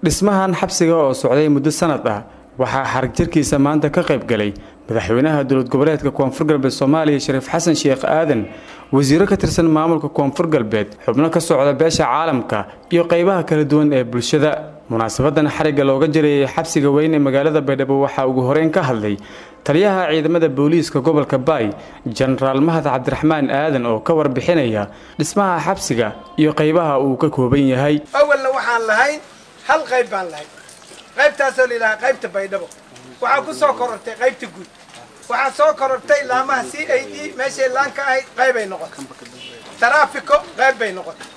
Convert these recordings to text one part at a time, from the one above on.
dhismahan xabsiga oo socday muddo sanad ah waxaa xarag jirkiisa maanta ka qayb galay madaxweynaha dowlad goboleedka koonfur galbeed soomaaliya shariif xasan sheekh aadan wasiiro ka tirsan maamulka koonfur galbeed xubno ka socda beesha caalamka iyo qaybaha kala duwan ee bulshada munaasabadan xarigga looga jirayay xabsiga weyn ee magaalada baydhabo waxaa ugu horeyn ka hadlay taliyaha ciidamada booliiska gobolka baay jenaraal mahad cabdiraxmaan aadan oo ka warbixinaya dhismaha xabsiga iyo qaybaha uu ka kooban yahay awalna waxaan lahayn hal qayb baan lahayn qaybtaasoo layidhahaa qaybta baydhabo waxaa ku soo korortay qaybta guud waxaa soo korortay laamaha c a d meeshay laan ka ahayd qaybay noqotay taraafiko qayb bay noqotay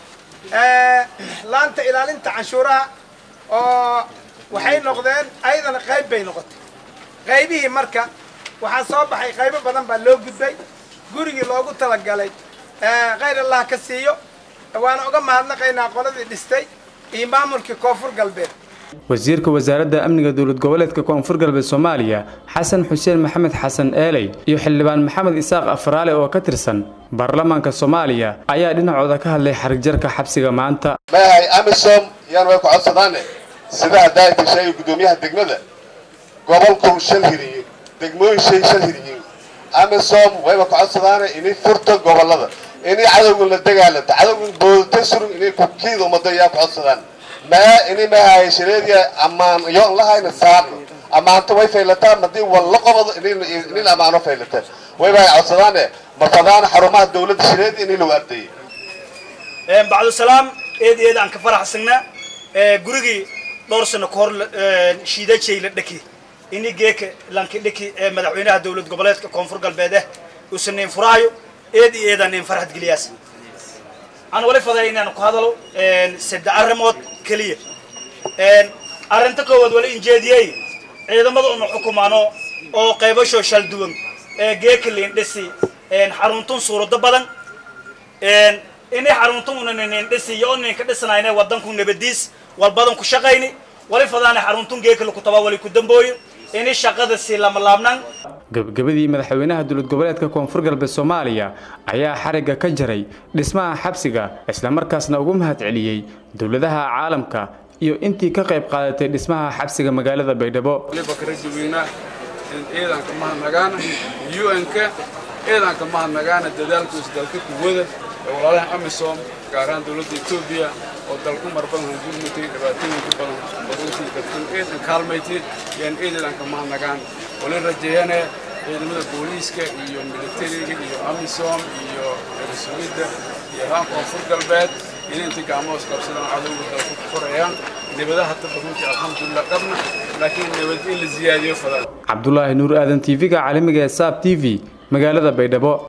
laanta ilaalinta canshuuraha oo waxay noqdeen ayadana qayb bay noqotay qaybihii marka waxaa soo baxay qaybo badan baa loo gudbay gurigii loogu talagalay khayr allah ka siiyo waana uga mahadnaqaynaa qoladii dhistay iyo maamulkii koonfur galbeed wasiirka wasaaradda amniga dowlad goboleedka koonfur galbeed soomaaliya xasan xuseen maxamed xasan eeley iyo xildhibaan maxamed isaaq afraale oo ka tirsan baarlamaanka soomaaliya ayaa dhinacooda ka hadlay xarigjarka xabsiga maanta maahay amisom yaan way ku codsadaane sida haddaayta sheegay guddoomiyaha degmada gobolku shal hiriyo degmooyin shay shal hiriyin amisom wayba ku codsadaane inay furto gobolada inay cadowgan la dagaalanta cadowgan boodata surun inay kukiida ummadda yaa ku codsadaan maa ini mahay shareediya ammaan yoon lahayna saarno ammaanto way faylataan haddii walla qobado inin ammaano faylataan wayba ay codsadaane marfadaana xarumaha dawladda shareedi inay lagu ardeeyay bacdusalaam eed eed aan ka faraxsanaa gurigii dhowr sano ka hor shiidajay la dheki ini geeka lanki dheki ee madaxweynaha dowlad goboleedka koonfur galbeed eh uusan nin furaayo eed iyo eedaan nin farxad geliyaas aan wali faday inaan ku hadalo saddex arrimood keliya arrinta koowaad wali injeediyey ciidamada una xukumaano oo qaybashoo shal duwan ee geeka liindhisi xaruntun suurado badan inay xaruntun una nindhisi iyo ninka dhisnayna wadanku nabadiis walbadan ku shaqayni wali fadaana xaruntun geeka laku tabaa wali ku dambooyo inay shaqada si lamalaabnan gabagabadii madaxweynaha dowlad goboleedka koonfur galbeed soomaaliya ayaa xarigga ka jaray dhismaha xabsiga islamarkaasna ugu mahad celiyey dowladaha caalamka iyo intii ka qayb qaadatay dhismaha xabsiga magaalada baydhabo bakarajaweynaa ciidanka mahadnagaana un-ka ciidanka mahadnagaana dadaalkuis dalka kuwada ee walaalaha amisom gaar ahaan dowladda etoobiya oo dalku mar badan hangurmatay dhibaatooyinka badan baduntii dadkan ciidan kaalmaytay yaan ciidanka mahadnagaan wali rajeeyane ciidamada booliiska iyo militariga iyo amisom iyo rasuulidda iyo haan koonfur galbeed inay inta gacmoos qabsadaan cadowga dalku ku korayaan nabadaha hadda baduntii alxamdulilah qabna laakiin nabad in la ziyaadiyo fadaan cabdulaahi nuur aadan tv-ga caalamiga ee saab t v magaalada baydhabo